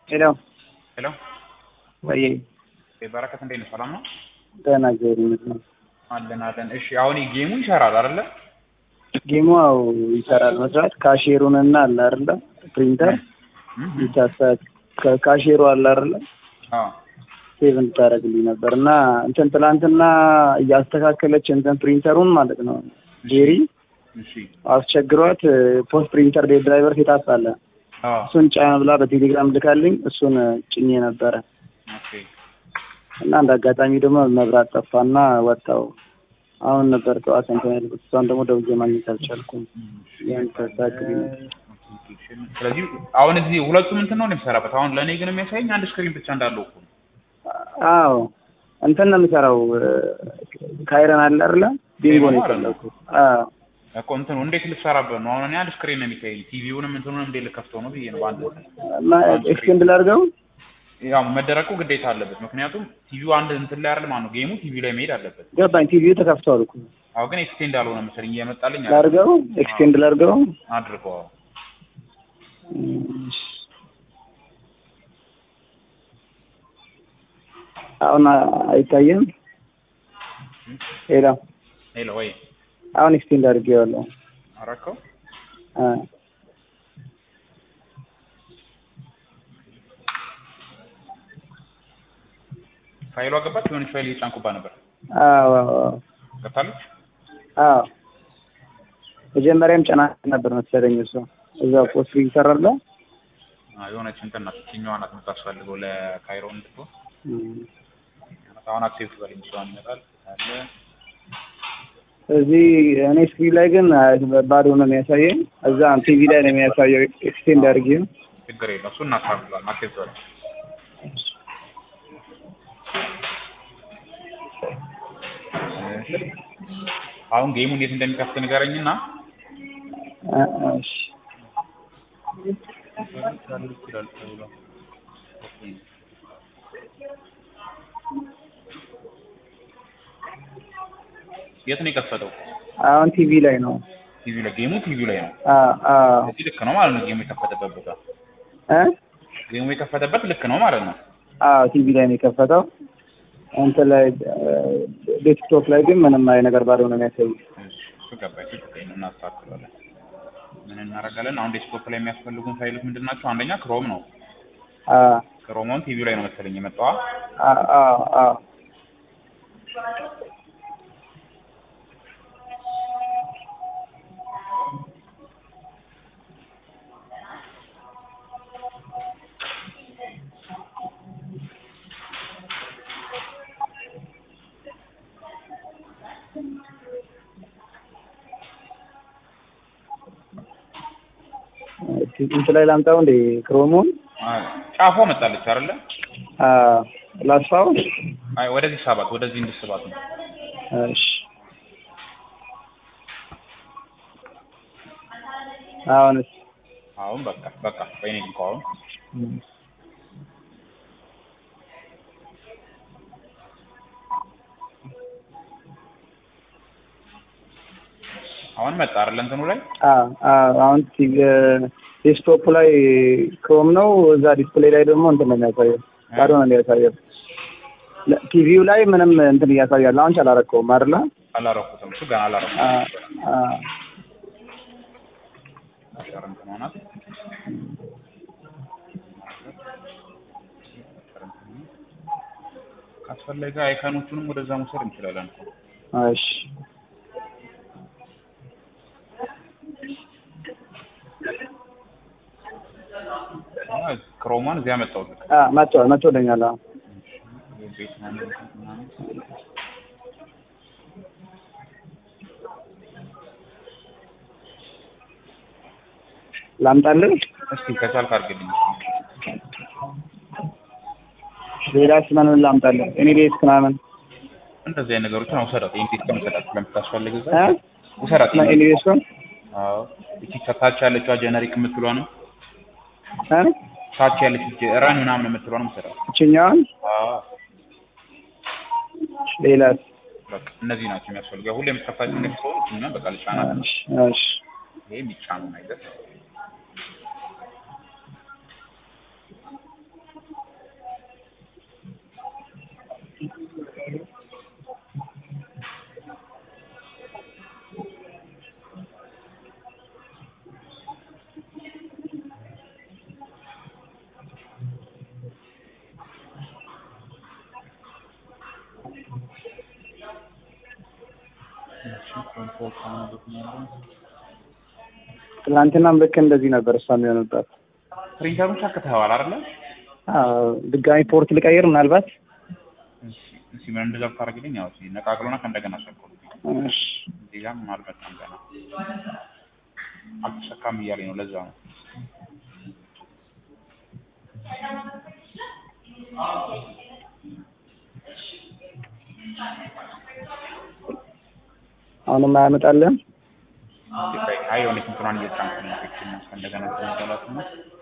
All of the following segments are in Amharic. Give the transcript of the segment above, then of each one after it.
ሄሎ ሄሎ ወይ በረከት እንዴት ነው? ሰላም ነው? ደህና እግዚአብሔር ይመስገን። አለን አለን። እሺ አሁን ጌሙ ይሰራል አይደለ? ጌሙ አዎ ይሰራል መስራት ካሼሩን እና አለ አይደለ ፕሪንተር ይታሳት ካሼሩ አለ አይደለ አዎ ሴቭ እንድታደርግልኝ ነበር እና እንትን ትላንትና እያስተካከለች እንትን ፕሪንተሩን ማለት ነው ጄሪ እሺ አስቸግሯት ፖስት ፕሪንተር ድራይቨር ሴታፕ አለ አዎ እሱን ጫና ብላ በቴሌግራም ልካልኝ እሱን ጭኜ ነበረ ኦኬ እና እንደ አጋጣሚ ደግሞ መብራት ጠፋና ወጣው። አሁን ነበር ጠዋት እንትን ያልኩት። እሷን ደግሞ ደውዬ ማግኘት አልቻልኩም። ያን ተሳክሪ ስለዚህ አሁን እዚህ ሁለቱም እንትን ነው የሚሰራበት። አሁን ለእኔ ግን የሚያሳየኝ አንድ ስክሪን ብቻ እንዳለው እኮ ነው። አዎ እንትን ነው የሚሰራው ካይረን አለ አይደለ ቢንጎ ነው የፈለኩት። አዎ እኮ እንትኑ እንዴት ልትሰራበት ነው? አሁን እኔ አንድ ስክሪን ነው የሚታየኝ። ቲቪውንም እንትኑንም እንዴት ልከፍተው ነው ብዬ ነው በአንድ ኤክስቴንድ ላድርገው ያው መደረጉ ግዴታ አለበት። ምክንያቱም ቲቪው አንድ እንትን ላይ አይደል ማለት ነው። ጌሙ ቲቪ ላይ መሄድ አለበት። ገባኝ። ቲቪው ተከፍቷል እኮ አሁን ግን ኤክስቴንድ አልሆነ መሰለኝ እየመጣልኝ አለ። ላድርገው፣ ኤክስቴንድ ላድርገው። አድርገው እሺ። አሁን አይታየም። ሄሎ ሄሎ ወይ አሁን ኤክስቴንድ አድርጌዋለሁ። አረከው አ ፋይሏ ገባች። የሆነች ፋይል እየጫንኩባት ነበር። አዎ አዎ ገብታለች። አዎ መጀመሪያም ጨና ነበር መሰለኝ እሱ እዛው ፖስት ይሰራል። አዎ የሆነች እንትን ናት። እችኛዋ ናት የምታስፈልገው ለካይሮ እንድትሆን። አሁን አክሴፕት በለኝ። እሷን ይመጣል አለ እዚህ እኔ ስክሪን ላይ ግን ባዶ ነው የሚያሳየኝ። እዛ ቲቪ ላይ ነው የሚያሳየው። ኤክስቴንድ አድርጌ ችግር የለም። እሱን እናስተካክላለን። አክሴፕት በለኝ። አሁን ጌሙ እንዴት እንደሚከፍት ንገረኝና እሺ የት ነው የከፈተው? አሁን ቲቪ ላይ ነው። ቲቪ ላይ ጌሙ ቲቪ ላይ ነው። አዎ አዎ እዚህ ልክ ነው ማለት ነው። ጌሙ የከፈተበት ቦታ እ ጌሙ የከፈተበት ልክ ነው ማለት ነው። አዎ ቲቪ ላይ ነው የከፈተው። እንትን ላይ ዴስክቶፕ ላይ ግን ምንም አይ ነገር ባዶ ነው የሚያሳየው። እሱ ገባኝ። ችግር የለም እናስተካክላለን። ምን እናደርጋለን? አሁን ዴስክቶፕ ላይ የሚያስፈልጉን ፋይሎች ምንድን ናቸው? አንደኛ ክሮም ነው። አዎ ክሮሞን ቲቪ ላይ ነው መሰለኝ የመጣዋ። አዎ አዎ እንትን ላይ ላምጣው እንዴ ክሮሙን ጫፏ መጣለች አይደለ? ላስፋው። አይ ወደዚህ ሳባት፣ ወደዚህ እንድስባት ነው። እሺ አሁንስ አሁን በቃ በቃ በእኔ እንኳ አሁን አሁን መጣ አይደለ? እንትኑ ላይ አዎ አዎ አሁን ዴስክቶፕ ላይ ክሮም ነው። እዛ ዲስፕሌይ ላይ ደግሞ እንትን ነው የሚያሳየው፣ ባዶ ነው የሚያሳየው። ቲቪው ላይ ምንም እንትን እያሳያል። አሁን አላረከውም አይደለ? አላረኩትም። እሱ ገና አላረኩትም። አ አ አሻር እንትን ሆናት ካስፈለገ አይካኖቹንም ወደዛ መውሰድ እንችላለን እኮ። እሺ አይ ክሮማን እዚያ መጣሁልህ። አ መጥቷል መጥቶልኛል። አዎ ቤት ምናምን ምናምን ላምጣልህ። እስኪ ከቻልክ አድርግልኝ። ሌላስ ምን ላምጣልህ? እኔ ቤት ምናምን እንደዚህ አይነት ነገሮችን ውሰዳት። ኢንቴክ ከምሰጣት ስለምታስፈልግ እዛ እ ውሰዳት። እኔ ቤት ኮን አዎ እቺ ከታች ያለችዋ ጀነሪክ የምትሏ ነው። እ ታች ያለች ረን ምናምን የምትሏ ነው ውሰዳት። እችኛዋን አዎ ሌላስ? በቃ እነዚህ ናቸው የሚያስፈልጉ። ሁሌ የምትከፋቸው ነገር ስለሆነ እኛም በቃ ልጫናት ነው። እሺ እሺ ይሄ የሚጫኑ ነገር እሺ ኮምፎርት ነው ነው ትናንትናም ልክ እንደዚህ ነበር እሷ የሚሆንባት። ፕሪንተሩን ሰክተኸዋል አይደለ? አዎ ድጋሚ ፖርት ልቀይር ምናልባት። እሺ እሺ ምን እንደዛ ብታደርግልኝ ያው እሺ ነቃቅሎና ከእንደገና ሰክሩ። እሺ እዚህ ጋር ምን አልመጣም ገና አልተሰካም እያለኝ ነው። ለዛ ነው አሁንም አያመጣልህም? አይ የሆነች እንትኗን እየጫንኩ ነው። ፊክሽን ከእንደገና ተመሰላት ነው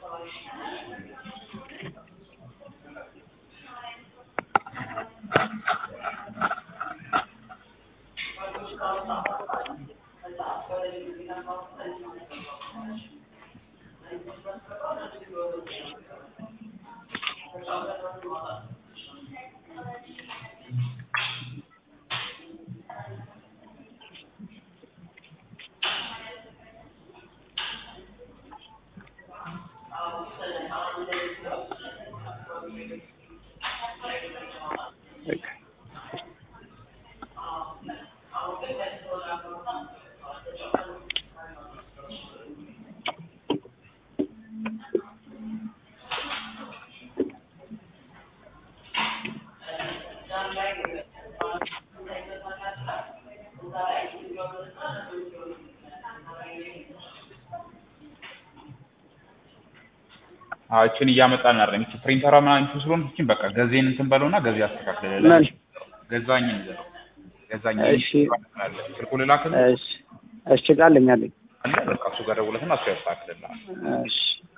አዎ እችን እያመጣን አይደለም። እቺ ፕሪንተሯ ምናምን እንትን ስለሆነ እችን በቃ ገዜን እንትን በለውና ገዜ አስተካክልልህ። ምን? ገዛኝን ይዘው ገዛኝ እሺ። ስልኩ ልላክልህ እሺ እሺ ቃለኝ አለኝ። አለ በቃ እሱ ጋር ደውለትና እሱ ያስተካክልልሃል። እሺ